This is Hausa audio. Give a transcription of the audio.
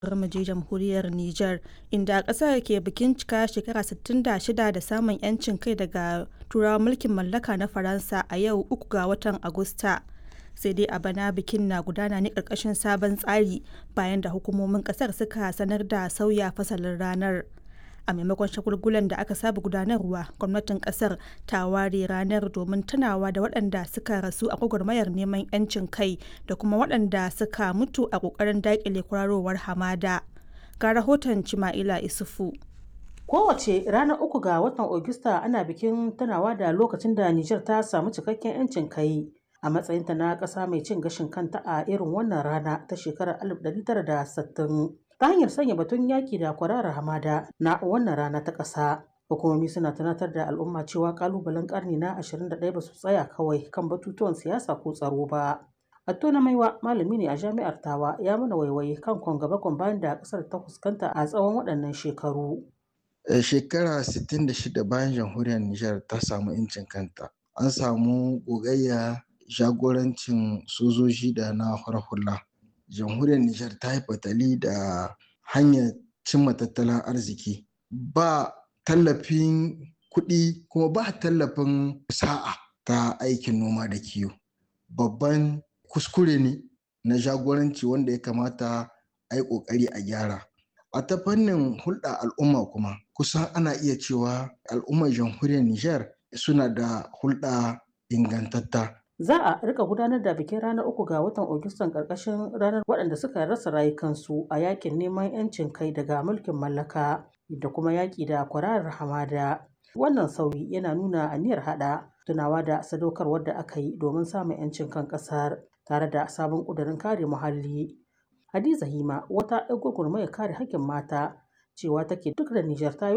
bari mu je jamhuriyar Nijar inda ƙasar ke bikin cika shekara 66 da samun 'yancin kai daga turawan mulkin mallaka na Faransa a yau uku ga watan Agusta. Sai dai a bana bikin na gudana ne ƙarƙashin sabon tsari bayan da hukumomin ƙasar suka sanar da sauya fasalin ranar. A maimakon shagulgulan da aka saba gudanarwa, gwamnatin ƙasar ta ware ranar domin tunawa da waɗanda suka rasu a gwagwarmayar neman 'yancin kai da kuma waɗanda suka mutu a ƙoƙarin daƙile kwararowar hamada. Ga rahoton Cima'ila Isufu. Kowace ranar uku ga watan Agusta ana bikin tunawa da lokacin da Nijar ta samu cikakken 'yancin kai a matsayinta na ƙasa mai cin gashin kanta a irin wannan rana ta shekarar 1960 ta hanyar sanya batun yaƙi da kwararar hamada na wannan rana ta ƙasa. Hukumomi suna tunatar da al'umma cewa ƙalubalen ƙarni na 21 ba su tsaya kawai kan batutuwan siyasa ko tsaro ba. Atto na maiwa malami ne a jami'ar Tawa ya mana waiwaye kan kwangaba bayan da ƙasar ta fuskanta a tsawon waɗannan shekaru. Shekara 66 bayan jamhuriyar Nijar ta samu 'yancin kanta. An samu gogayya jagorancin sojoji da na hula. Jamhuriyar Nijar ta yi fatali da hanyar cimma tattalin arziki. Ba tallafin kuɗi kuma ba tallafin sa'a ta aikin noma da kiwo. Babban kuskure ne na jagoranci wanda ya kamata a yi ƙoƙari a gyara. A ta fannin hulɗa al'umma kuma kusan ana iya cewa al'ummar jamhuriyar Nijar suna da hulɗa ingantatta. Za a rika gudanar da bikin ranar uku ga watan Agustan ƙarƙashin ranar waɗanda suka rasa rayukansu a yakin neman 'yancin kai daga mulkin mallaka da kuma yaƙi da kwararar hamada. Wannan sauyi yana nuna aniyar haɗa tunawa da sadaukarwar da aka yi domin samun 'yancin kan ƙasar tare da sabon ƙudurin kare muhalli. Hadiza Hima wata 'yar gwagwarmayar kare haƙƙin mata cewa take duk da Nijar ta yi